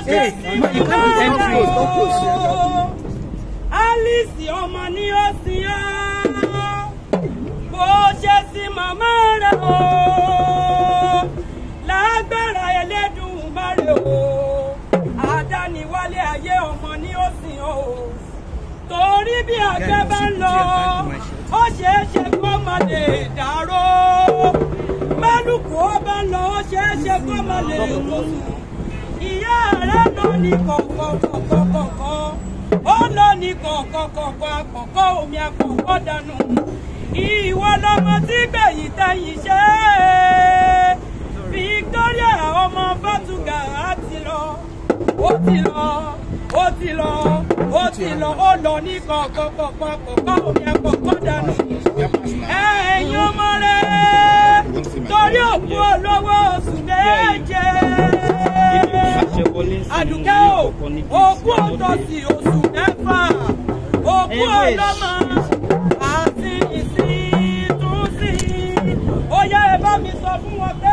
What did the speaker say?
ṣe sí màmá rẹ̀ o Alice ọmọ ni ó sin ọ́ bó ṣe sí màmá rẹ̀ o lágbára Ẹlẹ́dùmarè o àdániwálé ayé ọmọ ni ó sìn ọ́ o torí bí àgbẹ̀ bá ń lọ ó ṣeé ṣe kó má lè dárò mẹ́lùkù ó bá ń lọ ó ṣeé ṣe kó má lè wòsùn ìyá rẹ̀ lọ ní kọ̀kọ̀kọ̀kọ̀kọ̀ ó lọ ní kọ̀kọ̀kọ̀kọ̀ àkọ́kọ́ omi àkọ́kọ́ dànù ìwọ lọmọ tí gbẹ̀yìn tẹ̀yìn ṣe é Victoria ọmọ Bátúgà á ti lọ ó ti lọ ó ti lọ ó ti lọ ó lọ ní kọ̀kọ̀kọ̀kọ̀ àkọ́kọ́ omi àkọ́kọ́ dànù ẹ̀yin ọmọ rẹ̀ torí òkú olówó oṣù méje àdùkẹ́ o òkú òtọ́sí oṣù mẹ́fà òkú ọlọ́mọ àti ìsìn tún sí ó yẹ ẹ bá mi sọ fún wọn pé